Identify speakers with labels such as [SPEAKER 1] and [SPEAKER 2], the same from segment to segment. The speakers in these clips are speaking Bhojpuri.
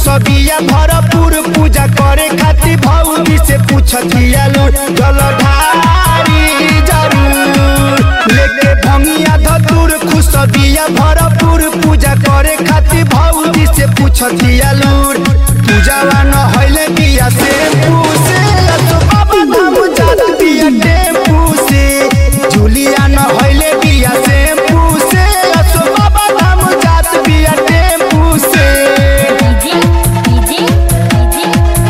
[SPEAKER 1] खुशबिया भरपूर पूजा करे खातिर भौजी से पूछतिया लो जलधारी जरूर लेके भंगिया धतूर खुशबिया भरपूर पूजा करे खातिर भौजी से पूछतिया लूर पूजावा न होइले बिया से पूसे तो बाबा धाम जात बिया टेम्पू से जुलिया न होइले बिया से पूसे तो बाबा धाम जात बिया टेम्पू से
[SPEAKER 2] डीजे डीजे डीजे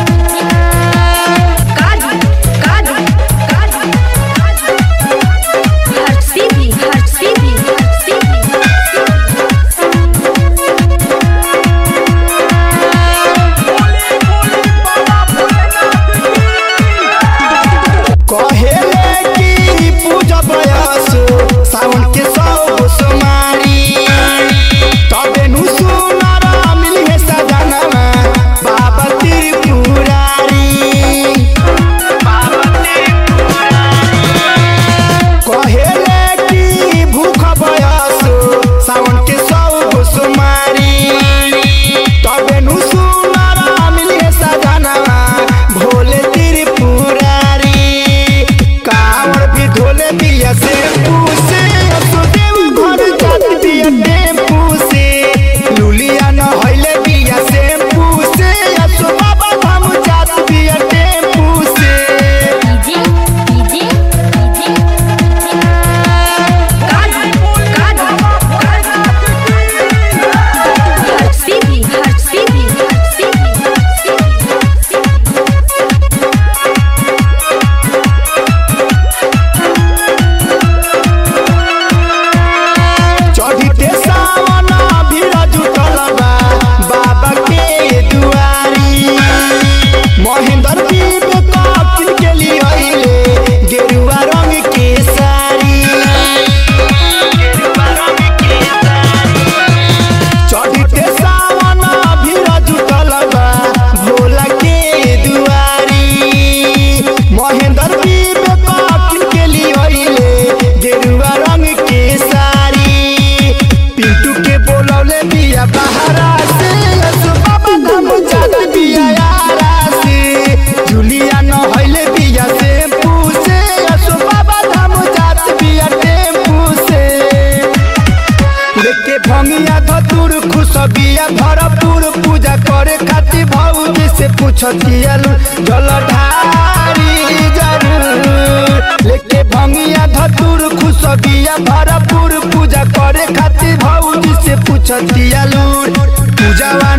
[SPEAKER 2] काजू काजू काजू हर्षी भी हर्षी भी हर्षी
[SPEAKER 1] कहेले कि पूजा बयस सावन के सौ सोमारी तबे नु सुनार मिली है सजनवा बाबा त्रिपुरारी कहेले कि भूख बयस सावन के सौ सोमारी तबे नु सुनार मिली है सजनवा भोले त्रिपुरारी कांवर भी धोले बिया से पूसे असुदेव घर जात बिया टेम्पू से लुलिया न होइले बिया से पूसे असु बाबा धाम जात बिया टेम्पू से
[SPEAKER 2] डीजे डीजे डीजे काजू काजू हर्षी भी हर्षी भी हर्षी
[SPEAKER 1] चढ़िते सावन भीड़ जुटल बा बाबा के दुआरी महेंद्र दीप कपिल के लिए अइले गेरुआ रंग के साड़ी चढ़िते सावन भीड़ जुटल बा भोला के दुआरी महेंद्र दीप कपिल के लिए अइले गेरुआ रंग के साड़ी पिंटू के बोलौले बिया बहारा से असु बाबा धाम जात बिया यारा से जुलिया न होइले बिया से पूसे असु बाबा धाम जात बिया टेम्पू से लेके भंगिया धतूर खुशबिया भरपूर पूजा करे खातिर भौजी से पूछतिया लो जलधारी जरूर लेके भंगिया धतूर खुशबिया भरपूर पूजा करे खातिर भौजी से पूछतिया लूर पूजावा